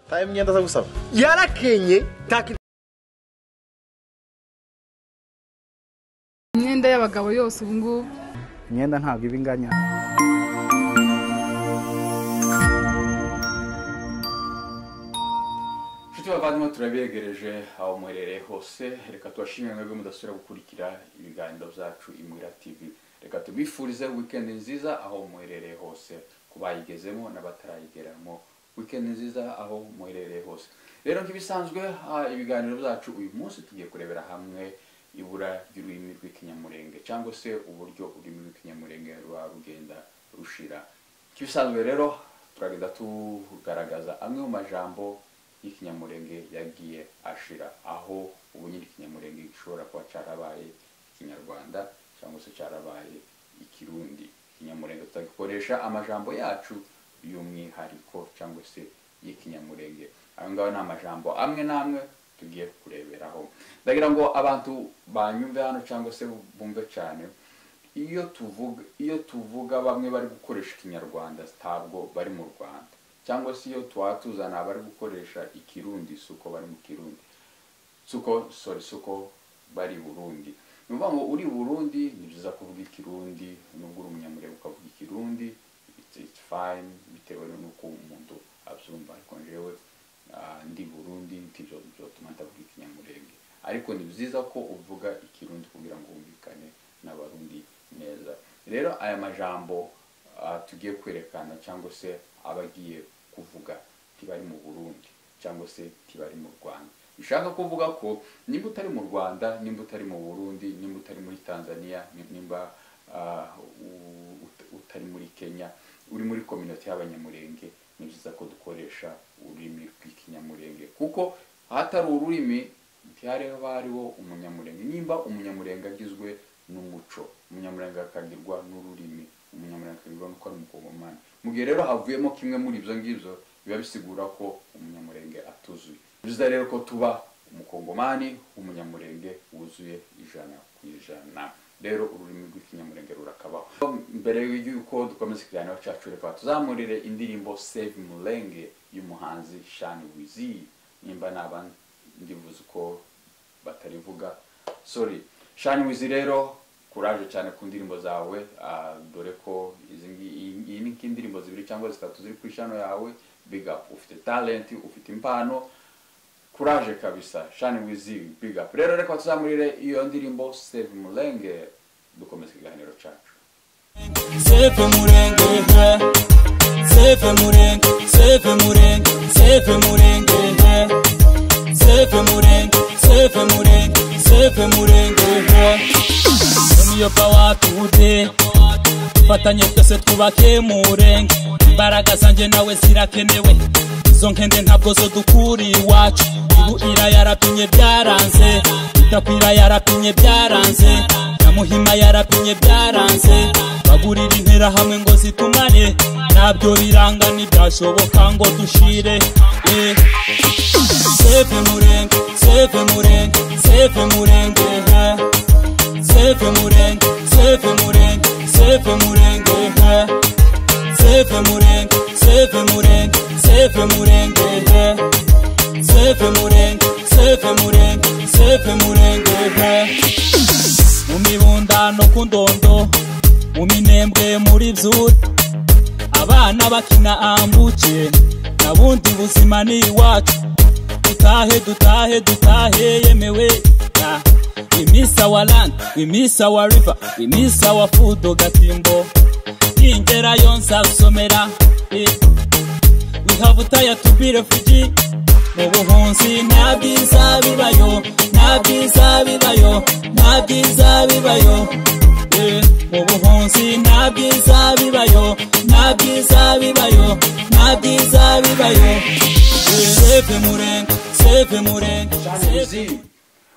Ta emyenda zo gusaba yarakenye taka imyenda y'abagabo yose ubu ngubu imyenda ntabwo iba inganya nshuti bavandimwe turabegereje aho muherereye hose reka tubashimire mwebwe mudasubira gukurikira ibiganiro byacu imwira tv reka tubifurize wikendi nziza aho muherereye hose ku bayigezemo n'abatarayigeramo wikendi nziza aho muherereye hose rero nk'ibisanzwe ah, ibiganiro byacu uyu munsi tugiye kurebera hamwe ibura ry'ururimi rw'ikinyamurenge cyangwa se uburyo ururimi rw'ikinyamurenge ruba rugenda rushira nk'ibisanzwe rero turagenda tugaragaza amwe mu majambo y'ikinyamurenge yagiye ashira aho ubu nyiri ikinyamurenge gishobora kuba cyarabaye ikinyarwanda cyangwa se cyarabaye ikirundi ikinyamurenge tutagikoresha amajambo yacu y'umwihariko cyangwa se y'ikinyamurenge ayo ngayo ni amajambo amwe n'amwe tugiye kureberaho ndagira ngo abantu banyumve hano cyangwa se bumve cyane iyo tuvuga iyo tuvuga bamwe bari gukoresha ikinyarwanda ntabwo bari mu rwanda cyangwa se iyo tuba tuzana abari gukoresha ikirundi si uko bari mu kirundi si uko sorry si uko bari i burundi ni ukuvuga ngo uri i burundi ni byiza kuvuga ikirundi nubwo uri umunyamurenge ukavuga ikirundi it's, it's fine bitewe n'uko umuntu abyumva ariko njyewe ah, ndi i burundi ntibyo byotuma ndavuga ikinyamurenge ariko ni byiza ko uvuga ikirundi kugira ngo wumvikane n'abarundi neza rero aya majambo ah, tugiye kwerekana cyangwa se abagiye kuvuga ntibari mu burundi cyangwa se ntibari mu rwanda bishaka kuvuga ko nimba utari mu rwanda nimba utari mu burundi nimba utari muri tanzania ni- nimba ah, u- ut- utari muri kenya uri muri kominoti y'abanyamurenge ni byiza ko dukoresha ururimi rw'ikinyamurenge kuko ahatari ururimi ntihariho hariho umunyamurenge nimba umunyamurenge agizwe n'umuco umunyamurenge akagirwa n'ururimi umunyamurenge akagirwa n'uko ari umukongomani mu gihe rero havuyemo kimwe muri ibyo ngibyo biba bisigura ko umunyamurenge atuzuye biza rero ko tuba umukongomani w'umunyamurenge wuzuye ijana ku ijana rero ururimi rw'ikinyamurenge rurakabaho mbere y'uko dukomeza ikiganiro cyacu reka tuzamurire indirimbo save mulenge y'umuhanzi shani wizi nimba naba ndivuze uko batarivuga sorry shani wizi rero kuraje cyane ku ndirimbo zawe ah, dore ko izi ngi- iyi- iyi ni nk'indirimbo zibiri cyangwa zitatu ziri kuri shano yawe big up ufite talent ufite impano kuraje kabisa shani wizi big up rero reka tuzamurire iyo ndirimbo save mulenge dukomeza ikiganiro cyacu Sefe murenge he Sefe murenge Sefe murenge Sefe murenge he Sefe murenge Sefe murenge Sefe murenge he Muyoka watute Fatanye twese twubake murenge Imbaraga zanje nawe zirakenewe Izo nkende ntabwo zo dukura iwacu Ibuira yarapimye byaranze Itakwira yarapimye byaranze Nyamuhima yarapimye byaranze Bagurira intera hamwe ngo zitumane Nabyo biranga ntibyashoboka ngo dushire eh. Seve murenge, seve murenge, seve murenge eh. Sefe murenge, sefe murenge, sefe murenge he. Sefe murenge, sefe murenge, sefe murenge he. Sefe murenge, sefe murenge, sefe murenge he. Mu mibundano ku ndondo, mu minembwe muri byuri, abana bakina ambuke, na bundi buzima ni iwacu. Dutahe, dutahe, dutahe, yemewe. Ah. We miss our land, we miss our river, we miss our food, Ogatimbo. Ingerayo nzasomera. eh. We have tired to be refugee. Mu buhunzi nta byiza bibayo, nta byiza bibayo, nta byiza bibayo. Eh, Mu buhunzi nta byiza bibayo, nta byiza bibayo, nta byiza bibayo. Eh, Save Murenge, save Murenge, Shani save Wizi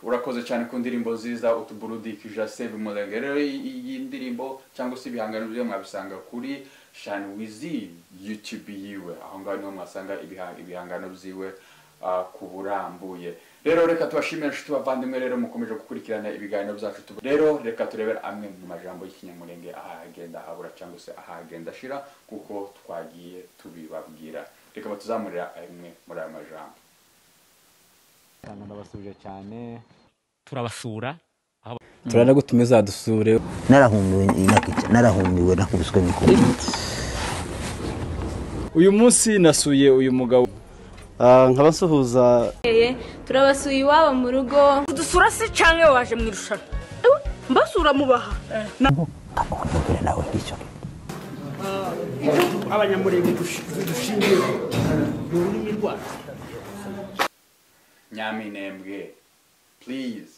urakoze cyane ku ndirimbo nziza utuburudikije save umurenge rero iyi ndirimbo cyangwa se ibihangano byo mwabisanga kuri Shani Wizi YouTube yiwe aho ngaho niho mwasanga ibiha- ibihangano byiwe ah, ku burambuye rero reka tubashimire inshuti bavandimwe rero mukomeje gukurikirana ibiganiro byacu tubu- rero reka turebere amwe mu majambo y'ikinyamurenge ahagenda habura cyangwa se ahagenda ashira kuko twagiye tubibabwira reka batuzamurira amwe muri aya majambo ndabasubije cyane turabasura turanagutumiza dusure narahunduwe inakica narahunduwe nakubiswe mikuru uyu munsi nasuye uyu mugabo nkaba nsuhuza turabasuye iwabo mu rugo dusura se cyangwa waje mu irushanwa mbasura mubaha akakuvugire nawe icyo nyaminembwe please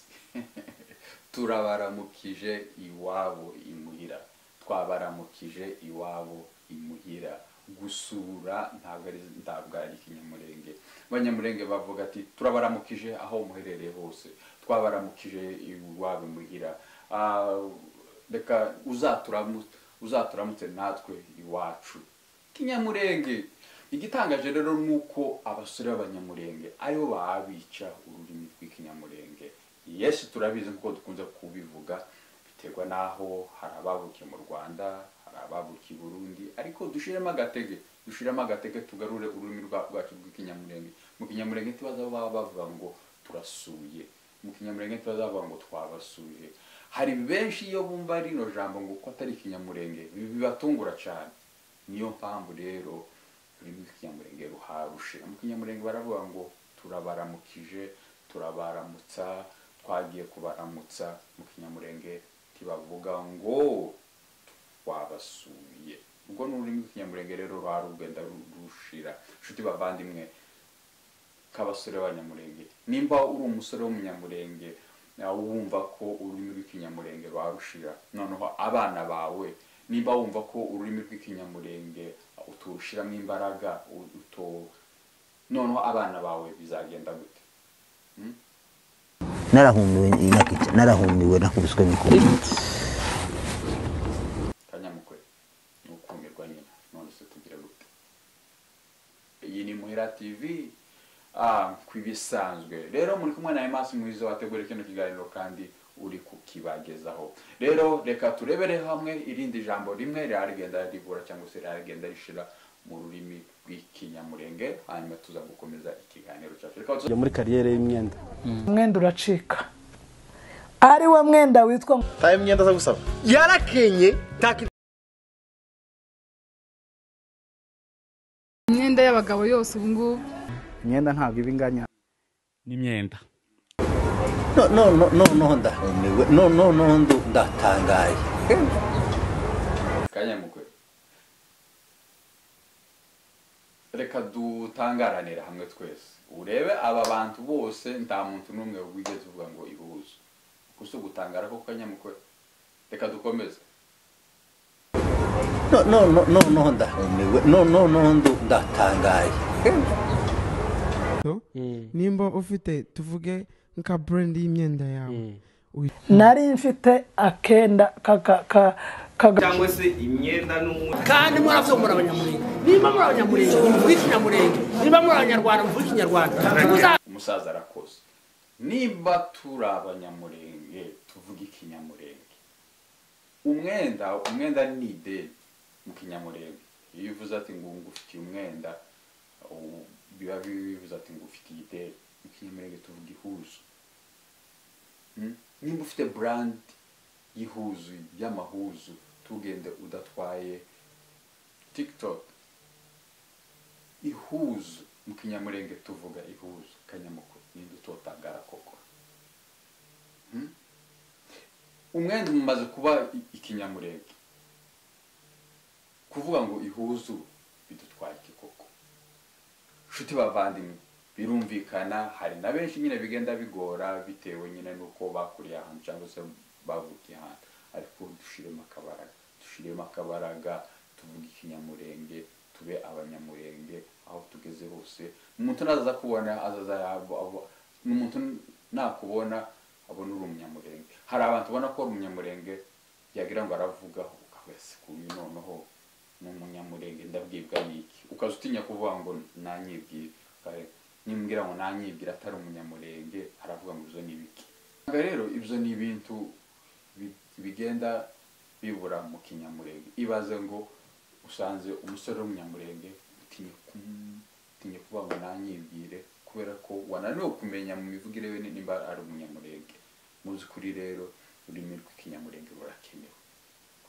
turabaramukije iwabo imuhira twabaramukije iwabo imuhira gusura ntabwo ari ntabwo ari ikinyamurenge abanyamurenge bavuga ati turabaramukije aho muherereye hose twabaramukije iwabo imuhira Ah, reka uzaturamu- uzaturamutse natwe iwacu kinyamurenge igitangaje rero ni uko abasore b'abanyamurenge aribo babica ururimi rw'ikinyamurenge yesu turabizi nk'uko dukunze kubivuga biterwa n'aho hari ababukiye mu rwanda hari ababukiye i burundi ariko dushiremo agatege dushiremo agatege tugarure ururimi rwa- rwacu rw'ikinyamurenge mu kinyamurenge ntibaza baba bavuga ngo turasuye mu kinyamurenge ntibaza bavuga ngo twabasuye hari benshi iyo bumva rino jambo ngo ko atari ikinyamurenge bi- bibatungura cyane niyo mpamvu rero ururimi rw'ikinyamurenge ruharushe mu kinyamurenge baravuga ngo turabaramukije turabaramutsa twagiye kubaramutsa mu kinyamurenge ntibavuga ngo wabasuye ubwo ni ururimi rw'ikinyamurenge rero ruba rugenda ru- rushira inshuti bavandimwe k'abasore b'abanyamurenge nimba uri umusore w'umunyamurenge nawe wumva ko ururimi rw'ikinyamurenge rwarushira noneho abana bawe nimba wumva ko ururimi rw'ikinyamurenge uturushiramo imbaraga u- uto noneho abana bawe bizagenda gute narahunduwe inakica narahunduwe nakubiswe mikuru kanyamukwe ni ukumirwa nyina none se tugira gute iyi ni muhera tv ah, kwibisanzwe rero muri kumwe na emas mwiza wategura kino kiganiro kandi uri kukibagezaho rero reka turebere hamwe irindi jambo rimwe rirarigenda rigura cyangwa se rirarigenda rishira mu rurimi rw'ikinyamurenge hanyuma tuza gukomeza ikiganiro cyacu reka tuza- yo muri kariyeri y'imyenda umwenda uracika ari wo mwenda witwa yarakenye ntakintu imyenda y'abagabo yose ubu ngubu imyenda ntabwo iba inganya n'imyenda noneho ndahunduwe noneho ndatangaye kanyamukwe reka dutangaranire hamwe twese urebe aba bantu bose nta muntu n'umwe wigeze uvuga ngo ihuze gusa ugutangara ko kanyamukwe reka dukomeze noneho ndahunduwe noneho ndatangaye nimba ufite tuvuge nka brand y'imyenda yawe nari mfite akenda ka- ka- ka- kaga- kandi muravuga muri abanyamurenge niba muri abanyamurenge muvuga ikinyamurenge niba muri abanyarwanda muvuga ikinyarwanda umusaza arakoze niba turi abanyamurenge tuvuge ikinyamurenge umwenda umwenda ni ideni mu kinyamurenge iyo uvuze ati ngo ngufitiye umwenda ubu biba bivuze ati ngo ufitiye ideni mu kinyamurenge tuvuga ihuzu Mm? nimba ufite brand y'ihuzu y'amahuzu tugende udatwaye tiktok ihuzu mu kinyamurenge tuvuga ihuzu kanyamukuru ninde utotangara koko Hmm? umwenda mumaze kuba i- ikinyamurenge kuvuga ngo ihuzu bidutwara iki koko nshuti bavandimwe birumvikana hari na benshi nyine bigenda bigora bitewe nyine n'uko bakuriye ahantu cyangwa se bavukiye ahantu ariko dushiremo akabaraga dushiremo akabaraga tuvuge ikinyamurenge tube abanyamurenge aho tugeze hose umuntu naza kubona azaza yabo- abo- umuntu nakubona abona uri umunyamurenge hari abantu ubona ko uri umunyamurenge yagira ngo aravuga ukabese kuyu noneho ni umunyamurenge ndabwibwa n'iki ukaza utinya kuvuga ngo nanyibwira Kare, nimbwira ngo nanyibwira atari umunyamurenge aravuga ngo ibyo ni ibiki Usanga rero ibyo ni ibintu bi- bigenda bibura mu kinyamurenge ibaze ngo usanze umusore w'umunyamurenge utinye ku- utinye kuvuga ngo nanyibwire kubera ko wananiwe kumenya mu mivugire we nimba ari umunyamurenge mu by'ukuri rero ururimi rw'ikinyamurenge rurakenewe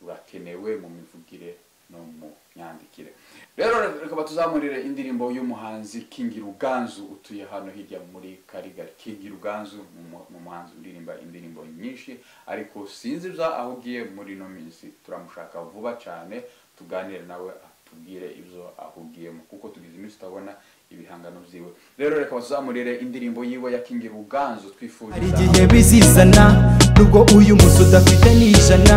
rurakenewe mu mivugire no mu myandikire rero reka batuzamurire indirimbo y'umuhanzi King Ruganzu utuye hano hirya muri Karigali King Ruganzu ni umu- ni umuhanzi uririmba indirimbo nyinshi ariko sinzi ibyo aho ugiye muri ino minsi turamushaka vuba cyane tuganire nawe atubwire ibyo ahugiyemo kuko tugize iminsi tutabona ibihangano byiwe rero reka batuzamurire indirimbo yiwe ya King Ruganzu twifuriza igihe bizizana nubwo uyu musi udafite n'ijana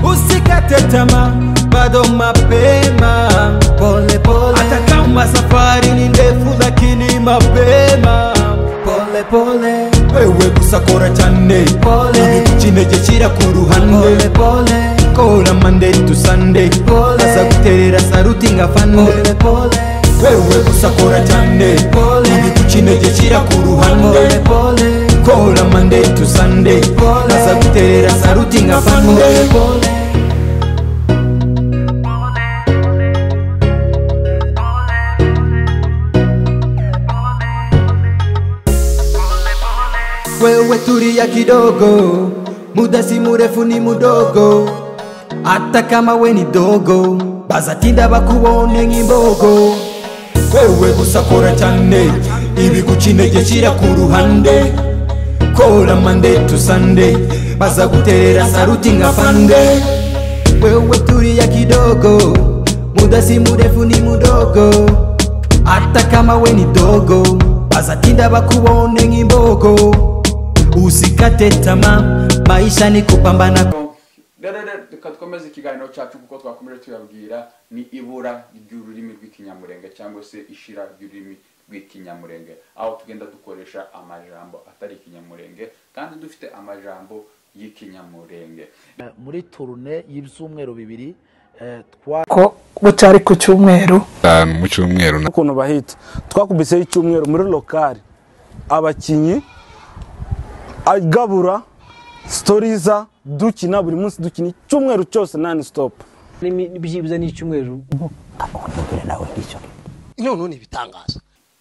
usikatetama bado mapema polepole hata kama safari ni ndefu lakini mapema polepole wewe gusakora cyane pole ikinege kira ku ruhande pole kora mande tusande aza guterera saruti ngafane pole wewe gusakora cyane pole ikinege kira ku ruhande pole kora mande tusande aza guterera saruti ngafane pole wewe tulia kidogo, muda si murefu ni mudogo, hata kama we ni dogo, bazatinda bakuone ng'imbogo. Wewe gusakora cyane, ibigucinege shyira ku ruhande, kora mande tusande, bazaguterera saruti nka fande. Wewe tulia kidogo, muda si murefu ni mudogo, hata kama we ni dogo, bazatinda bakuone ng'imbogo. usikate tamaa maisha ni kupambana rero rero reka dukomeze ikiganiro cyacu kuko twakomeje tuyabwira ni ibura ry'ururimi rw'ikinyamurenge cyangwa se ishira ry'ururimi rw'ikinyamurenge aho tugenda dukoresha amajambo atari ikinyamurenge kandi dufite amajambo y'ikinyamurenge muri turune y'ibyumweru bibiri eh, ko bucari ku cyumweru itanu mu cyumweru na ukuntu bahita twakubiseho icyumweru muri lokari abakinnyi agabura sitoriza dukina buri munsi dukina icyumweru cyose nani sitopu byibuze ni icyumweru none ni ibitangaza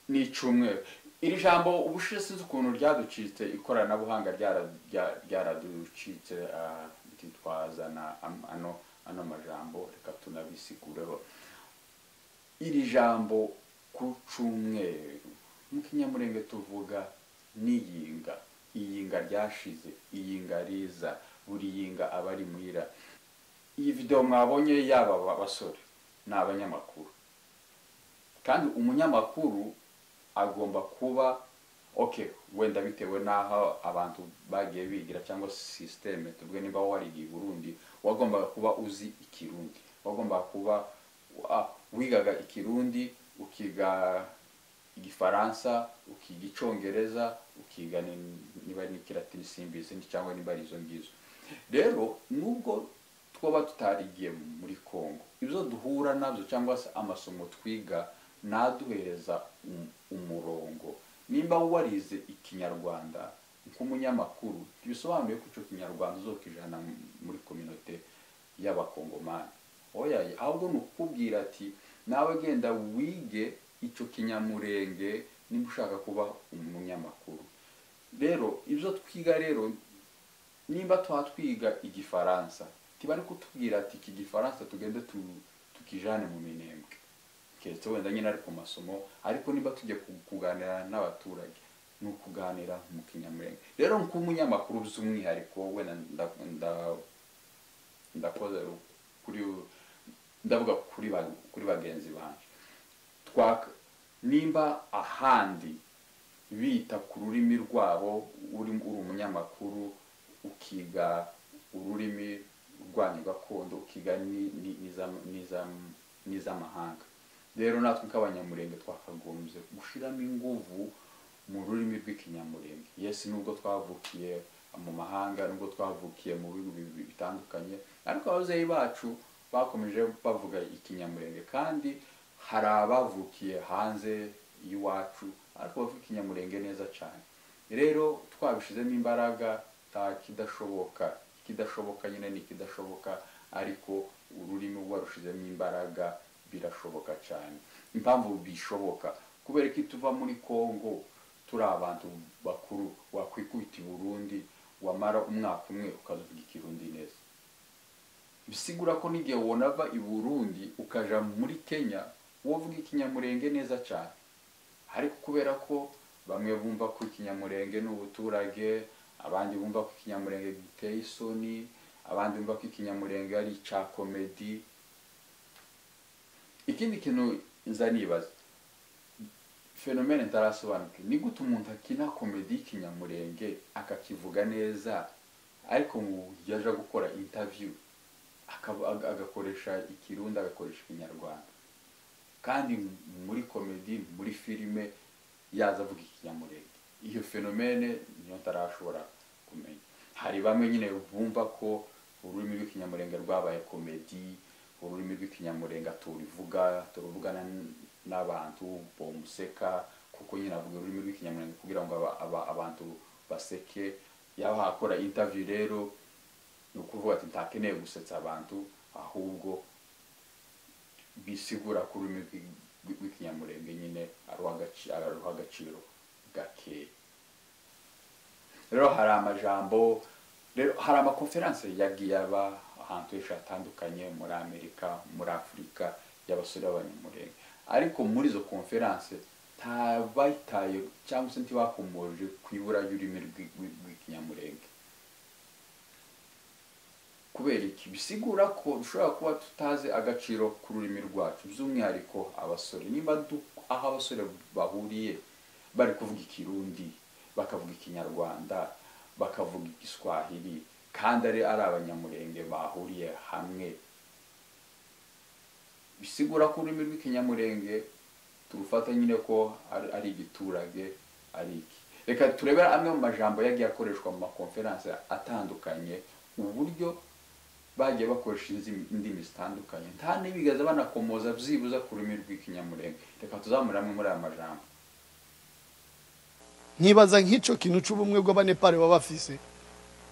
ni icyumweru iri jambo ubushize sinzi ukuntu ryaducitse ikoranabuhanga ryara- rya- ryaraducitse ah, ntitwazana am- ano ano majambo reka tunabisigureho iri jambo ku cyumweru mu kinyamurenge tuvuga n'iyinga iyinga ryashize iyinga riza buri yinga aba ari muhira iyi videwo mwabonye yaba aba basore ni abanyamakuru kandi umunyamakuru agomba kuba okay wenda bitewe n'aho abantu bagiye bigira cyangwa sisiteme tuvuge niba warigiye i burundi wagombaga kuba uzi ikirundi wagombaga kuba wa- wigaga ikirundi ukiga igifaransa ukiga icyongereza ukiga ni- niba ari n'ikiratini simbizi ni- cyangwa niba ari izo ngizo rero nubwo twaba tutarigiye muri kongo ibyo duhura nabyo cyangwa se amasomo twiga naduhereza um- umurongo nimba warize ikinyarwanda nk'umunyamakuru bisobanuye ko icyo kinyarwanda uzokijana mu- muri kominote y'abakongomani oya ahubwo ni ukubwira ati nawe genda wige icyo kinyamurenge niba ushaka kuba umunyamakuru rero ibyo twiga rero nimba tuba twiga igifaransa tiba ari kutubwira ati iki gifaransa tugende tu- tukijane mu minembwe keretse wenda nyine ari ku masomo ariko nimba tujya ku- kuganira n'abaturage ni ukuganira mu kinyamurenge rero nk'umunyamakuru by'umwihariko wenda nda- nda- ndakoze ru- kuri ndavuga kuri ba- kuri bagenzi banjye twaka nimba ahandi bita ku rurimi rwabo uri uri umunyamakuru ukiga ururimi rwanyu gakondo ukiga ni- ni- n'iza- n'iza- n'izamahanga rero natwe nk'abanyamurenge twakagombye gushyiramo inguvu mu rurimi rw'ikinyamurenge yesi nubwo twavukiye mu mahanga nubwo twavukiye mu bihugu bi- bitandukanye ariko ababyeyi bacu bakomeje bavuga ikinyamurenge kandi hari abavukiye hanze y'iwacu ariko bavuga ikinyamurenge neza cyane rero twabishizemo imbaraga nta kidashoboka ikidashoboka nyine ni ikidashoboka ariko ururimi rwarushizemo imbaraga birashoboka cyane impamvu bishoboka kubera ko tuva muri congo turi abantu bakuru wakwikubita i burundi wamara umwaka umwe ukavuga ikirundi neza bisigura ko n'igihe wonava i burundi ukaja muri kenya wovuga ikinyamurenge neza cyane ariko kubera ko bamwe bumva ko ikinyamurenge ni ubuturage abandi bumva ko ikinyamurenge giteye isoni abandi bumva ko ikinyamurenge ari icya komedi ikindi kintu nza nibaza fenomene ntarasobanuke ni gute umuntu akina komedi y'ikinyamurenge akakivuga neza ariko mu gihe aja gukora interview akaba- aga- agakoresha ikirundi agakoresha ikinyarwanda kandi muri komedi muri filime yaza avuga ikinyamurenge iyo fenomene niyo ntarashobora kumenya hari bamwe nyine bumva ko ururimi rw'ikinyamurenge rwabaye komedi ururimi rw'ikinyamurenge turuvuga turuvugana n- n'abantu bamuseka kuko nyine avuga ururimi rw'ikinyamurenge kugira ngo aba- aba- abantu baseke yaba hakora interview rero ni ukuvuga ati ntakeneye gusetsa abantu ahubwo bisigura ko ururimi rw'i- rw'i- rw'ikinyamurenge nyine aruha agaci- aruha agaciro gakeya rero hari amajambo rero hari amakonferanse yagiye aba ahantu henshi hatandukanye muri amerika muri afurika y'abasore b'abanyamurenge ariko muri izo konferanse ntabayitaye cyangwa se ntibakomoje ku ibura ry'ururimi rw'i- rw'i- rw'ikinyamurenge kubera iki bisigura ko dushobora kuba tutazi agaciro k'ururimi rwacu by'umwihariko abasore niba du- aho abasore bahuriye bari kuvuga ikirundi bakavuga ikinyarwanda bakavuga igiswahili kandi ari ari abanyamurenge bahuriye hamwe bisigura ko ururimi rw'ikinyamurenge turufata nyine ko ari- ari igiturage ari iki reka turebe amwe mu majambo yagiye akoreshwa mu makonferanse atandukanye uburyo bagiye bakoresha inzimi- indimi zitandukanye nta n'ibigaza banakomoza byibuza ku rurimi rw'ikinyamurenge reka tuzamure amwe muri aya majambo nkibaza nk'icyo kintu cy'ubumwe bw'abanepari baba bafise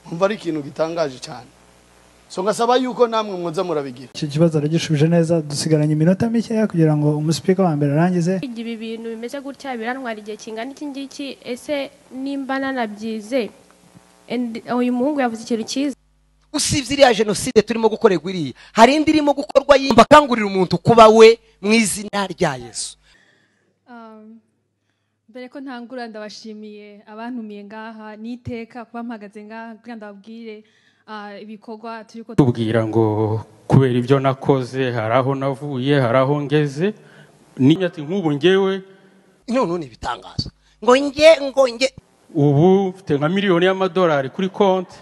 nkumva ari ikintu gitangaje cyane so ngasaba yuko namwe mwoza murabigira icyo kibazo aragishubije neza dusigaranye iminota mikeya kugira ngo umusipika wa mbere arangize kwiga ibi bintu bimeze gutya birantwara igihe kingana iki ngiki ese nimba nanabyize and uyu muhungu yavuze ikintu cyiza usibye iriya jenoside turimo gukorerwa iriya hari indi irimo gukorwa yindi bakangurira umuntu kuba we mu izina rya yesu Um, mbere ko ntangura ndabashimiye abantumiye ngaha n'iteka kuba mpagaze ngaha kugira ndababwire ah, ibikorwa turi ko tubwira ngo kubera ibyo nakoze hari aho navuye hari aho ngeze niba ati nk'ubu ngewe none ni ibitangaza ngo nge ngo nge ubu mfite nka miliyoni y'amadolari kuri konti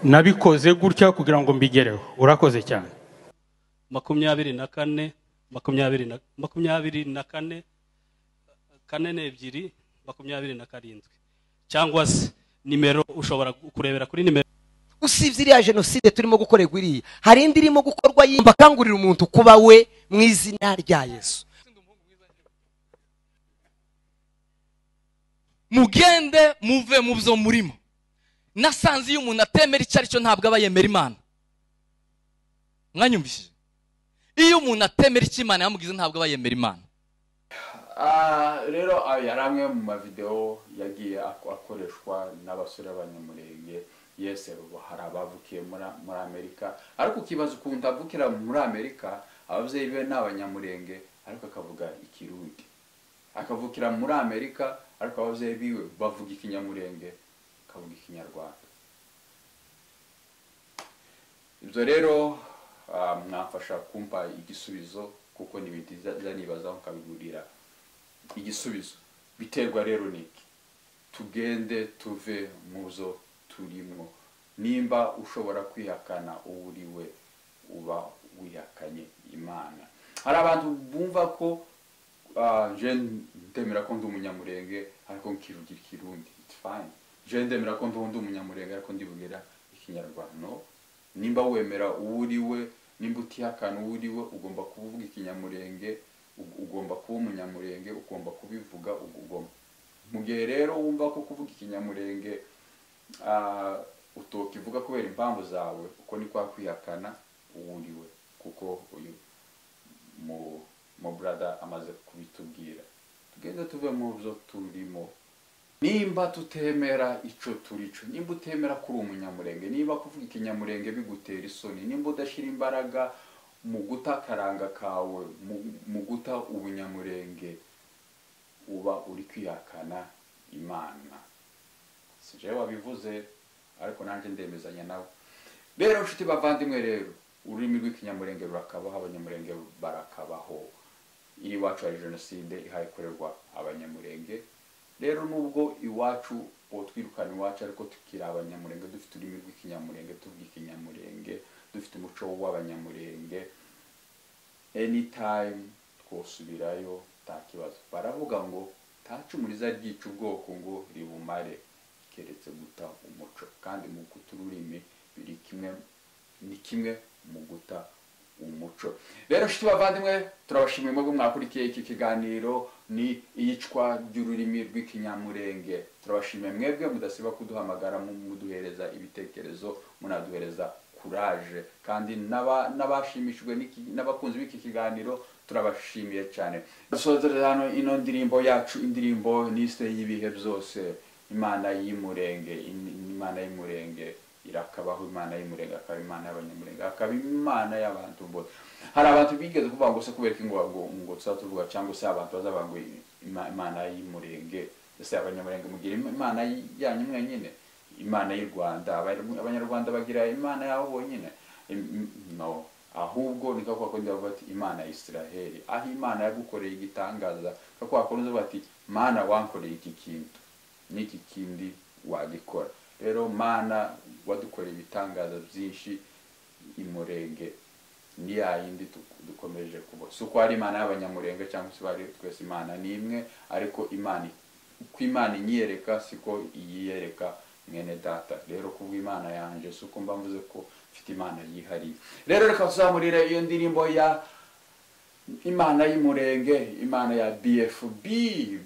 nabikoze gutya kugira ngo mbigereho urakoze cyane makumyabiri na kane makumyabiri na makumyabiri na kane kane n'ebyiri makumyabiri na karindwi cyangwa se nimero ushobora kurebera kuri nimero usibye iriya jenoside turimo gukorerwa iriya hari indi irimo gukorwa yindi bakangurira umuntu kuba we mu izina rya yesu mugende muve mu byo murimo nasanze iyo umuntu atemera icyo ari cyo ntabwo aba yemera imana mwanyumvishije iyo umuntu atemera icyo imana yamugize ntabwo aba yemera imana Ah, rero ayo yari amwe mu mavideo yagiye ak- akoreshwa n'abasore b'abanyamurenge yese ubu hari abavukiye muri muri amerika ariko ukibaza ukuntu avukira muri amerika ababyeyi be ni abanyamurenge ariko akavuga ikirundi akavukira muri amerika ariko ababyeyi biwe bavuga ikinyamurenge akavuga ikinyarwanda ibyo rero ah, mwamfasha kumpa igisubizo kuko ni ibintu nza nibazaho nkabigurira igisubizo biterwa rero n'iki tugende tuve mu zo turimo nimba ushobora kwihakana uwo uri we uba wihakanye imana hari abantu bumva ko ah, je ndemera ko ndi umunyamurenge ariko nkivugira ikirundi it's fine je ndemera ko ndiho ndi umunyamurenge ariko ndivugira ikinyarwanda no nimba wemera uwo uri we nimba utihakana uwo uri we ugomba kuvuga ikinyamurenge ug- ugomba kuba umunyamurenge ugomba kubivuga ugomba mu gihe rero wumva ko kuvuga ikinyamurenge ah, utokivuga kubera impamvu zawe uko ni kwa kwihakana uwuriwe kuko uyu mu mu brada amaze kubitubwira tugende tuve mu byo turimo nimba tutemera ico turi cyo nimba utemera kuri umunyamurenge niba kuvuga ikinyamurenge bigutera isoni nimba udashyira imbaraga mu guta akaranga kawe mu- mu guta ubunyamurenge uba uri kwihakana imana si jewe wabivuze ariko nanjye ndemezanya nawe rero nshuti bavandimwe rero ururimi rw'ikinyamurenge rurakabaho abanyamurenge barakabaho iri iwacu hari jenoside ihaye ikorerwa abanyamurenge rero nubwo iwacu uwo twirukana iwacu ariko tukiri abanyamurenge dufite ururimi rw'ikinyamurenge tuvuga ikinyamurenge dufite umuco w'abanyamurenge anytime twosubirayo nta kibazo baravuga ngo ntacumuriza ryica ubwoko ngo ribumare keretse guta umuco kandi mu guta ururimi biri kimwe ni kimwe mu guta umuco rero nshuti bavandimwe turabashimiye mwebwe mwakurikiye iki kiganiro ni iyicwa ry'ururimi rw'ikinyamurenge turabashimiye mwebwe mudasiba kuduhamagara mu- muduhereza ibitekerezo munaduhereza kuraje kandi n'aba- n'abashimishijwe n'iki- n'abakunzi b'iki kiganiro turabashimiye cyane dusozereza hano ino ndirimbo yacu indirimbo nisite y'ibihe byose imana y'imurenge im- imana y'imurenge irakabaho imana y'imurenge akaba imana y'abanyamurenge akaba imana y'abantu bose hari abantu bigeze kuvuga ngo se kubera ko ngo ngo ngo tuzaba tuvuga cyangwa se abantu bazavuga ngo ima- imana y'imurenge ese abanyamurenge mugira im- imana y- yanyu mwenyine imana y'u rwanda Abanyarw- abanyarwanda bagira imana yabo bonyine Im- im- no ahubwo ni kako wakundi bavuga ati imana ya isiraheli aho imana yagukoreye igitangaza kako wakundi bavuga ati mana wankoreye iki kintu n'iki kindi wagikora rero mana wadukoreye ibitangaza byinshi imurenge ni ya yindi du- dukomeje kubona si uko ari imana y'abanyamurenge cyangwa se bari twese imana ni imwe ariko imana uko imana inyiyereka siko iyiyereka mwene data rero kubwo imana yanjye si uko mba mvuze ko mfite imana yihariye rero reka tuzamurire iyo ndirimbo ya imana y'umurenge imana ya bfb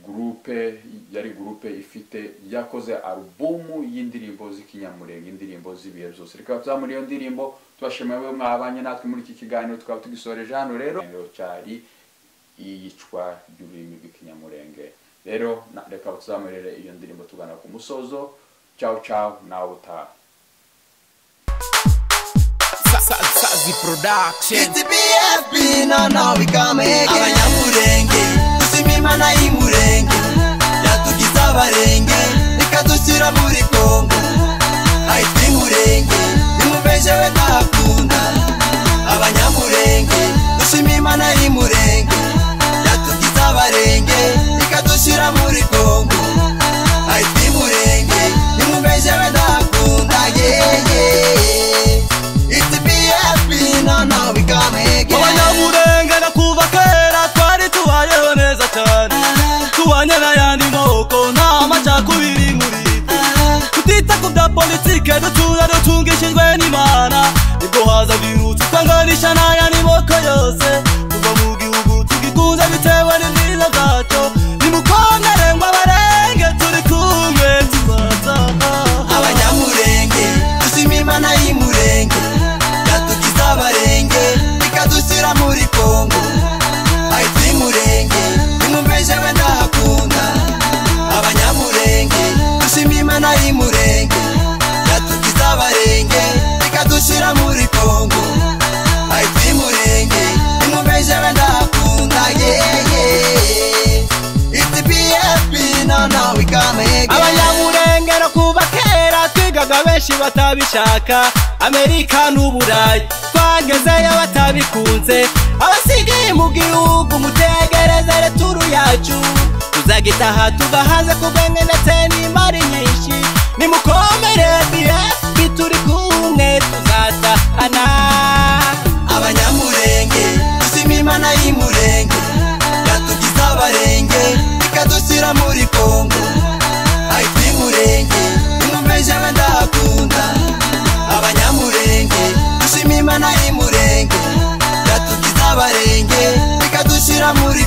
gurupe yari gurupe ifite yakoze alubumu y'indirimbo z'ikinyamurenge indirimbo z'ibihe byose reka tuzamura iyo ndirimbo tubashimiye we mwabanye natwe muri iki kiganiro tukaba tugisoreje hano rero cyari iyicwa ry'ururimi rw'ikinyamurenge rero na- reka tuzamurire iyo ndirimbo tugana ku musozo cyawu cyawu nawe utaha Sazi Production It's BFB, no, no, we come again Abanyamurenge, tushima imana y'imurenge Yatugize abarenge, reka dushyira muri Kongo Ahitwa imurenge, nimwumve jewe ndahakunda Abanyamurenge, dushima imana y'imurenge Yatugize abarenge, reka dushyira muri Kongo Ahitwa imurenge, nimwumve jewe ndahakunda Yeah, yeah, yeah It's BFB, no, no, we come again. abanyamurenge na kuva kera twari tubayeho neza cyane tubanye n'ayandi moko nta macakubiri muri twe tutita ku bya politike dutura dutungishijwe n'imana nibwo haza birutse twanganisha n'ayandi moko yose tuva mu gihugu tugikunze bitewe n'ibyiza bwacyo nimukongere ngo abarenge turi kumwe tubaza abanyamurenge dushima imana y'imurenge yatugize abarenge ikadushyira muri kongo ahitwa imurenge nimwumve jewe ndahakunda abanyamurenge dushima imana y'imurenge yatugize abarenge ikadushyira muri kongo ahitwa imurenge nimwumve jewe ndahakunda yeyeye It's BFB, no, no, we come again. abanyamurenge no kuva kera twigaga benshi batabishaka amerika n'uburayi twagezeyo batabikunze abasigaye mu gihugu mutegerezere turu yacu tuzagitaha tugahaze ku bwenge ndetse n'imari nyinshi nimukomere bfb turi kumwe tuzatahana abanyamurenge dushima imana y'imurenge yatugize abarenge ikadushyira muri kongo ahitwa imurenge nimwumve jewe ndahakunda abanyamurenge dushima imana y'imurenge yatugize abarenge ikadushyira muri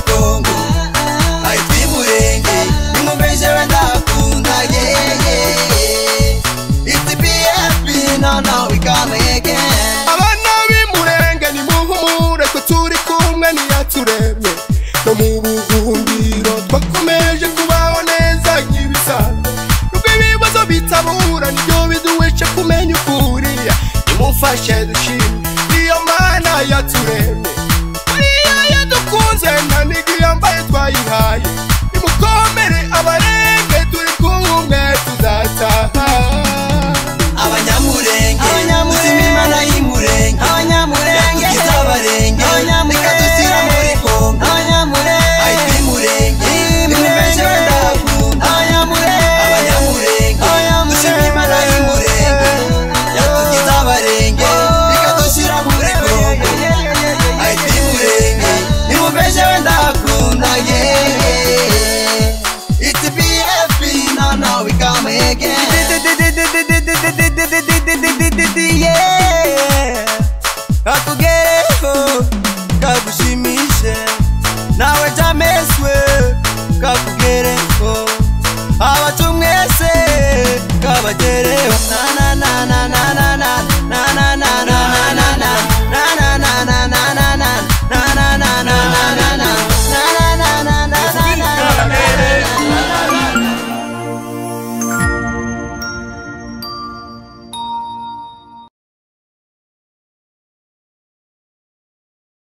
now we coming again abana b'imurenge nimuhumure ko turi kumwe niyaturemye no mu buhungiro twakomeje kubaho neza nk'ibisanzwe nubwo ibibazo bitabura nibyo biduhishe kumenya ukuri nimufashe dushime